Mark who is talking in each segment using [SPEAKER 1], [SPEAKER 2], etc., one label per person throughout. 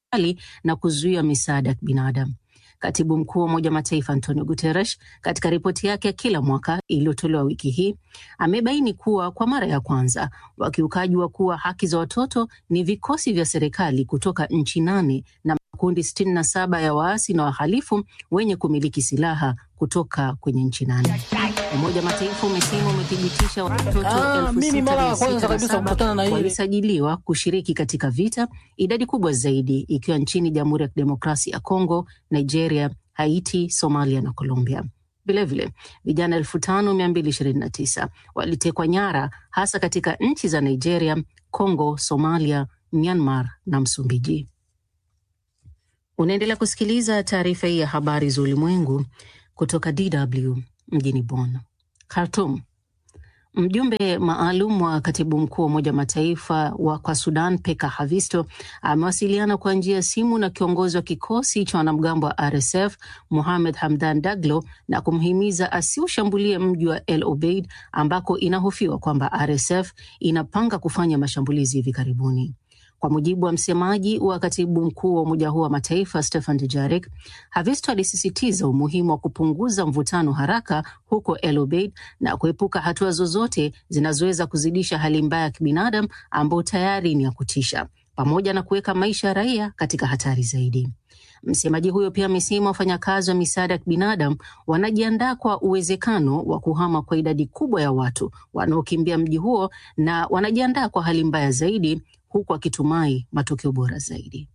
[SPEAKER 1] serikali na kuzuia misaada ya kibinadamu. Katibu mkuu wa Umoja wa Mataifa Antonio Guterres katika ripoti yake ya kila mwaka iliyotolewa wiki hii amebaini kuwa kwa mara ya kwanza wakiukaji wa kuwa haki za watoto ni vikosi vya serikali kutoka nchi nane na makundi sitini na saba ya waasi na wahalifu wenye kumiliki silaha kutoka kwenye nchi nane. Umoja wa Mataifa umesema umethibitisha watoto
[SPEAKER 2] Ah,
[SPEAKER 1] elfu
[SPEAKER 2] mimi
[SPEAKER 1] sita
[SPEAKER 2] mara
[SPEAKER 1] mia
[SPEAKER 2] ya kwanza
[SPEAKER 1] sita na
[SPEAKER 2] kabisa
[SPEAKER 1] saba
[SPEAKER 2] kukutana na hili.
[SPEAKER 1] walisajiliwa kushiriki katika vita, idadi kubwa zaidi ikiwa nchini Jamhuri ya Kidemokrasia ya Kongo, Nigeria, Haiti, Somalia na Colombia. Vilevile vijana elfu tano mia mbili ishirini na tisa walitekwa nyara hasa katika nchi za Nigeria, Congo, Somalia, Myanmar na Msumbiji. Unaendelea kusikiliza taarifa hii ya habari za ulimwengu kutoka DW mjini Bonn. Khartoum. Mjumbe maalum wa katibu mkuu wa Umoja wa Mataifa wa kwa Sudan Peka Havisto amewasiliana kwa njia ya simu na kiongozi wa kikosi cha wanamgambo wa RSF Mohamed Hamdan Daglo na kumhimiza asiushambulie mji wa El Obeid ambako inahofiwa kwamba RSF inapanga kufanya mashambulizi hivi karibuni. Kwa mujibu wa msemaji wa katibu mkuu wa Umoja huo wa Mataifa Stefan Dujarric, Havisto alisisitiza umuhimu wa kupunguza mvutano haraka huko El Obeid na kuepuka hatua zozote zinazoweza kuzidisha hali mbaya ya kibinadamu ambayo tayari ni ya kutisha, pamoja na kuweka maisha ya raia katika hatari zaidi. Msemaji huyo pia amesema wafanyakazi wa misaada ya kibinadamu wanajiandaa kwa uwezekano wa kuhama kwa idadi kubwa ya watu wanaokimbia mji huo na wanajiandaa kwa hali mbaya zaidi huku akitumai matokeo bora zaidi.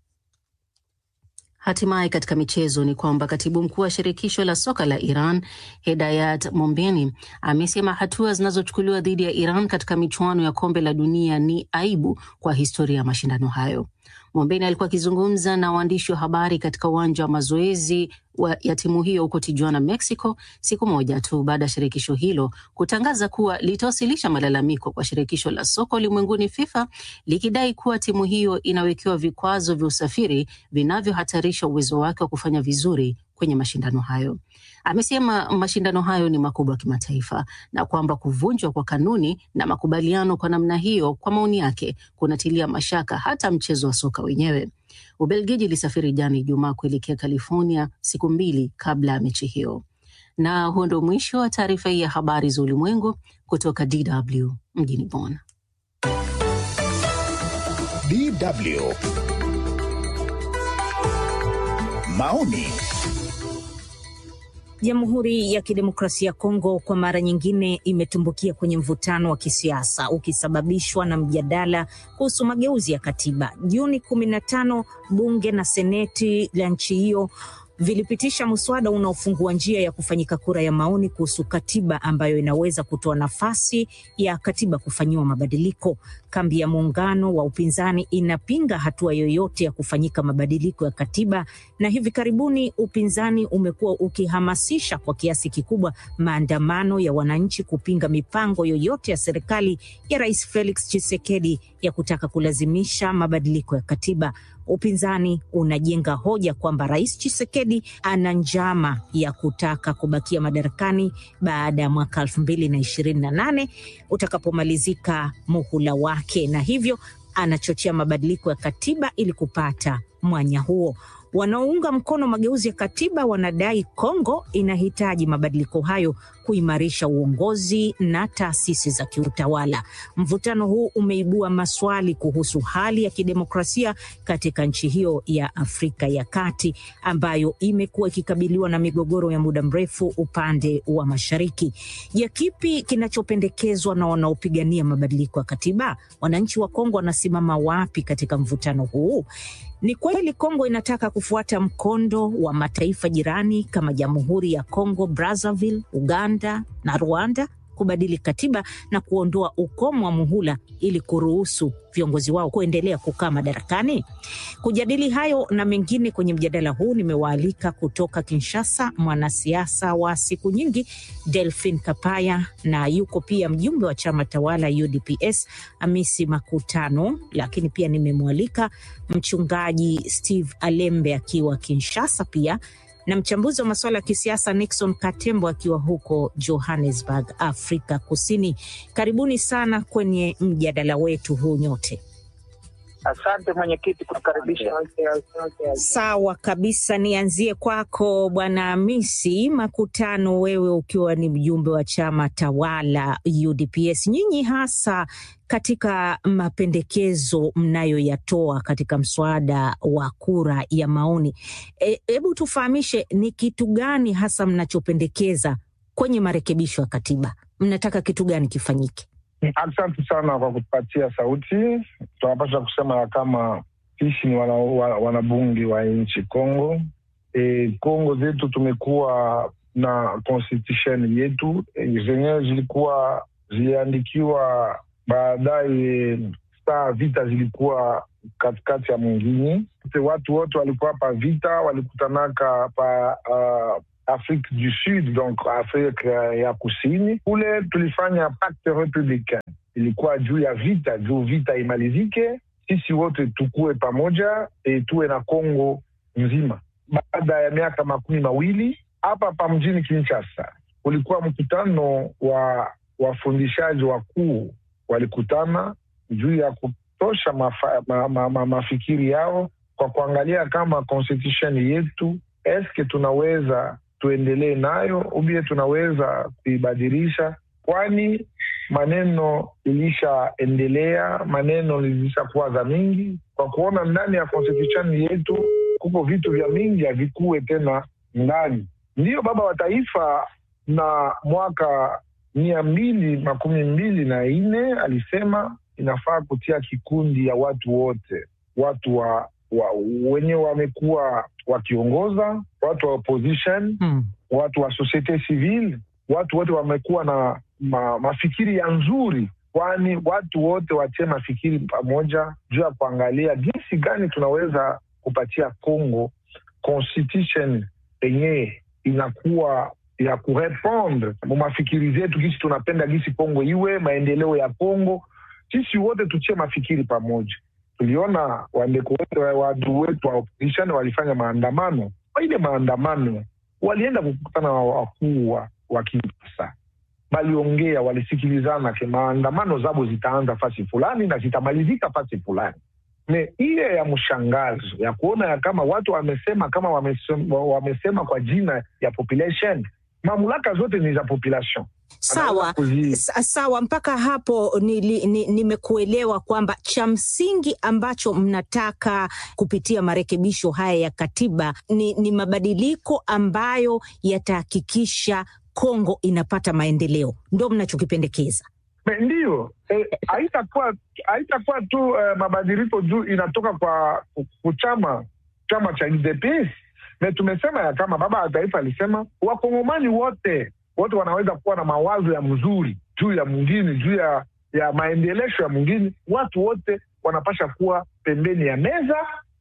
[SPEAKER 1] Hatimaye katika michezo ni kwamba katibu mkuu wa shirikisho la soka la Iran Hedayat Mombeni amesema hatua zinazochukuliwa dhidi ya Iran katika michuano ya kombe la dunia ni aibu kwa historia ya mashindano hayo. Mombeni alikuwa akizungumza na waandishi wa habari katika uwanja wa mazoezi wa- ya timu hiyo huko Tijuana, Mexico, siku moja tu baada ya shirikisho hilo kutangaza kuwa litawasilisha malalamiko kwa shirikisho la soka ulimwenguni FIFA likidai kuwa timu hiyo inawekewa vikwazo vya usafiri vinavyohatarisha uwezo wake wa kufanya vizuri kwenye mashindano hayo. Amesema mashindano hayo ni makubwa kimataifa na kwamba kuvunjwa kwa kanuni na makubaliano kwa namna hiyo, kwa maoni yake, kunatilia mashaka hata mchezo wa soka wenyewe. Ubelgiji ilisafiri jana Ijumaa kuelekea California siku mbili kabla ya mechi hiyo. Na huo ndio mwisho wa taarifa hii ya habari za ulimwengu kutoka DW mjini Bonn.
[SPEAKER 3] DW. Maoni.
[SPEAKER 4] Jamhuri ya Kidemokrasia ya Kongo kwa mara nyingine imetumbukia kwenye mvutano wa kisiasa ukisababishwa na mjadala kuhusu mageuzi ya katiba. Juni kumi na tano bunge na seneti la nchi hiyo vilipitisha mswada unaofungua njia ya kufanyika kura ya maoni kuhusu katiba ambayo inaweza kutoa nafasi ya katiba kufanyiwa mabadiliko. Kambi ya muungano wa upinzani inapinga hatua yoyote ya kufanyika mabadiliko ya katiba, na hivi karibuni upinzani umekuwa ukihamasisha kwa kiasi kikubwa maandamano ya wananchi kupinga mipango yoyote ya serikali ya Rais Felix Tshisekedi ya kutaka kulazimisha mabadiliko ya katiba. Upinzani unajenga hoja kwamba Rais Tshisekedi ana njama ya kutaka kubakia madarakani baada ya mwaka elfu mbili na ishirini na nane utakapomalizika muhula wake, na hivyo anachochea mabadiliko ya katiba ili kupata mwanya huo. Wanaounga mkono mageuzi ya katiba wanadai Kongo inahitaji mabadiliko hayo kuimarisha uongozi na taasisi za kiutawala. Mvutano huu umeibua maswali kuhusu hali ya kidemokrasia katika nchi hiyo ya Afrika ya Kati ambayo imekuwa ikikabiliwa na migogoro ya muda mrefu upande wa mashariki. Je, kipi kinachopendekezwa na wanaopigania mabadiliko ya katiba? Wananchi wa Kongo wanasimama wapi katika mvutano huu? Ni kweli Kongo inataka kufuata mkondo wa mataifa jirani kama Jamhuri ya Kongo Brazzaville, Uganda na Rwanda kubadili katiba na kuondoa ukomo wa muhula ili kuruhusu viongozi wao kuendelea kukaa madarakani. Kujadili hayo na mengine kwenye mjadala huu, nimewaalika kutoka Kinshasa mwanasiasa wa siku nyingi Delphin Kapaya, na yuko pia mjumbe wa chama tawala UDPS Amisi Makutano, lakini pia nimemwalika mchungaji Steve Alembe akiwa Kinshasa pia na mchambuzi wa masuala ya kisiasa Nixon Katembo akiwa huko Johannesburg, Afrika Kusini. Karibuni sana kwenye mjadala wetu huu nyote.
[SPEAKER 2] Asante mwenyekiti kukaribisha.
[SPEAKER 4] Sawa kabisa, nianzie kwako Bwana Hamisi Makutano, wewe ukiwa ni mjumbe wa chama tawala UDPS, nyinyi hasa katika mapendekezo mnayoyatoa katika mswada wa kura ya maoni, hebu e, tufahamishe ni kitu gani hasa mnachopendekeza kwenye marekebisho ya katiba? Mnataka kitu gani kifanyike?
[SPEAKER 5] Asante sana kwa kutupatia sauti. Tunapaswa kusema ya kama sisi ni wanabunge wana wa nchi Kongo. E, Kongo zetu tumekuwa na constitution yetu e, zenyewe zilikuwa ziliandikiwa baadaye, saa vita zilikuwa katikati ya mwingine. Watu wote walikuwa pa vita walikutanaka pa uh, Afrique du Sud, donc Afrika ya Kusini. Kule tulifanya pacte republicain, ilikuwa juu ya vita, juu vita imalizike, sisi wote tukue pamoja e, tuwe na Kongo nzima. Baada ya miaka makumi mawili hapa pa mjini Kinshasa kulikuwa mkutano wa wafundishaji wakuu, walikutana juu ya kutosha mafa, ma, ma, ma, mafikiri yao kwa kuangalia kama constitution yetu eske tunaweza tuendelee nayo ubie tunaweza kuibadilisha, kwani maneno ilishaendelea, maneno lilishakuwa za mingi, kwa kuona ndani ya constitution yetu kuko vitu vya mingi havikuwe tena ndani. Ndiyo baba wa taifa na mwaka mia mbili makumi mbili na nne alisema inafaa kutia kikundi ya watu wote, watu wa, wa wenye wamekuwa wakiongoza watu wa opposition hmm, watu wa societe civile, watu wote wamekuwa na ma, mafikiri ya nzuri, kwani watu wote watie mafikiri pamoja juu ya kuangalia jinsi gani tunaweza kupatia Congo constitution yenyewe inakuwa ya kurepondre mu mafikiri zetu, gisi tunapenda gisi Congo iwe maendeleo ya Congo. Sisi wote tutie mafikiri pamoja tuliona wandeko wetu watu wetu wa opposition walifanya maandamano. Kwa ile maandamano walienda kukutana na wakuu wa Kinshasa, waliongea, walisikilizana ke maandamano zabo zitaanza fasi fulani na zitamalizika fasi fulani. Me ile ya mshangazo ya kuona ya kama watu wamesema kama wamesema, wamesema kwa jina ya population, mamlaka zote ni za population.
[SPEAKER 4] Sawa sawa, mpaka hapo nimekuelewa ni, ni kwamba cha msingi ambacho mnataka kupitia marekebisho haya ya katiba ni, ni mabadiliko ambayo yatahakikisha Kongo inapata maendeleo, ndo mnachokipendekeza?
[SPEAKER 5] Ndiyo, haitakuwa e, haitakuwa tu uh, mabadiliko juu inatoka kwa kuchama chama cha UDPS na tumesema ya kama baba wa taifa alisema wakongomani wote wote wanaweza kuwa na mawazo ya mzuri juu ya mwingine juu ya ya maendelesho ya mwingine. Watu wote wanapasha kuwa pembeni ya meza,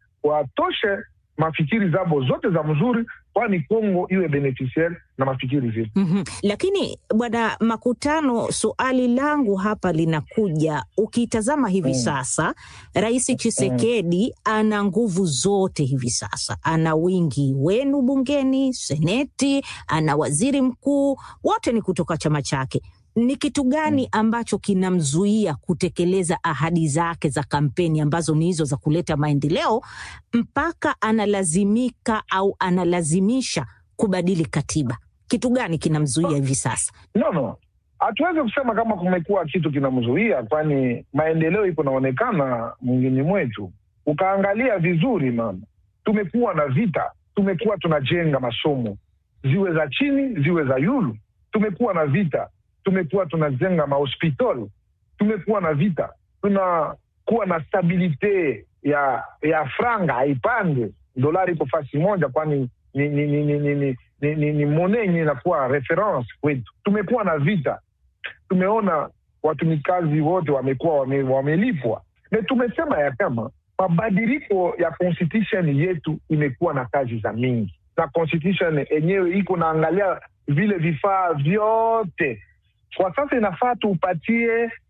[SPEAKER 5] watoshe mafikiri zabo zote za mzuri, kwani Kongo iwe beneficiaire na mafikiri zetu.
[SPEAKER 4] mm -hmm. Lakini bwana Makutano, suali langu hapa linakuja, ukitazama hivi mm. sasa Rais Chisekedi mm. ana nguvu zote hivi sasa, ana wingi wenu bungeni, seneti, ana waziri mkuu, wote ni kutoka chama chake ni kitu gani ambacho kinamzuia kutekeleza ahadi zake za kampeni ambazo ni hizo za kuleta maendeleo mpaka analazimika au analazimisha kubadili katiba? Kitu gani kinamzuia hivi sasa?
[SPEAKER 5] No, no, hatuwezi kusema kama kumekuwa kitu kinamzuia, kwani maendeleo iko naonekana mwingine mwetu. Ukaangalia vizuri, mama, tumekuwa na vita, tumekuwa tunajenga masomo ziwe za chini ziwe za yulu, tumekuwa na vita tumekuwa tunajenga mahospitali, tumekuwa na vita, tunakuwa na stabilite ya ya franga haipande, dolari iko fasi moja, kwani ni ni ni ni ni, ni, ni, ni, ni mone yenye inakuwa reference kwetu. Tumekuwa na vita, tumeona watumikazi wote wamekuwa wame, wamelipwa, na tumesema ya kama mabadiliko ya constitution yetu imekuwa na kazi za mingi, na constitution yenyewe iko naangalia vile vifaa vyote kwa sasa inafaa tuupatie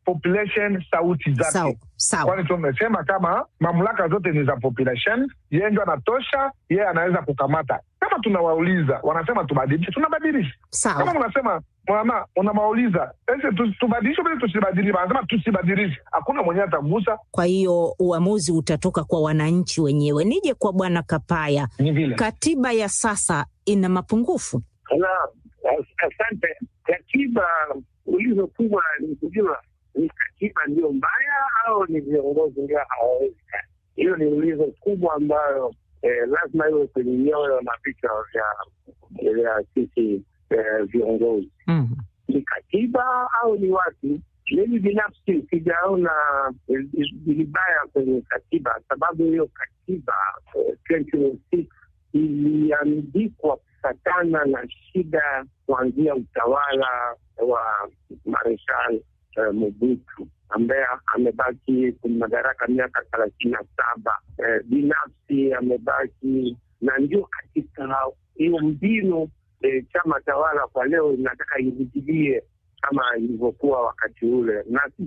[SPEAKER 5] population sauti zake
[SPEAKER 4] Sawa sawa.
[SPEAKER 5] kwani tumesema kama mamlaka zote ni za population, yeye ndio anatosha, yeye anaweza kukamata. Kama tunawauliza wanasema tubadilishe, tunabadilisha. Kama
[SPEAKER 4] Sawa.
[SPEAKER 5] mnasema mama, unawauliza ese tu- tubadilishe bali tusibadilishe, wanasema tusibadilishe, hakuna mwenyewe atagusa.
[SPEAKER 4] Kwa hiyo uamuzi utatoka kwa wananchi wenyewe. Nije kwa Bwana Kapaya,
[SPEAKER 5] Ni vile
[SPEAKER 4] katiba ya sasa ina mapungufu.
[SPEAKER 6] Naam, as- asante. Katiba ulizo kubwa ni kujua ni katiba ndio mbaya au ni viongozi ndio hawawezi kazi. Hiyo ni ulizo kubwa ambayo eh, lazima iwe kwenye nyoyo na vichwa vya vya sisi eh, viongozi.
[SPEAKER 4] Mm.
[SPEAKER 6] Ni katiba au ni watu? Mimi binafsi sijaona eh, vibaya kwenye katiba, sababu hiyo katiba eh, 2006 iliandikwa kufatana na shida kuanzia utawala wa Mareshal eh, Mobutu ambaye amebaki kwenye madaraka miaka thelathini na saba. Eh, binafsi amebaki na ndio katika hiyo mbinu eh, chama tawala kwa leo inataka irudilie kama ilivyokuwa wakati ule, na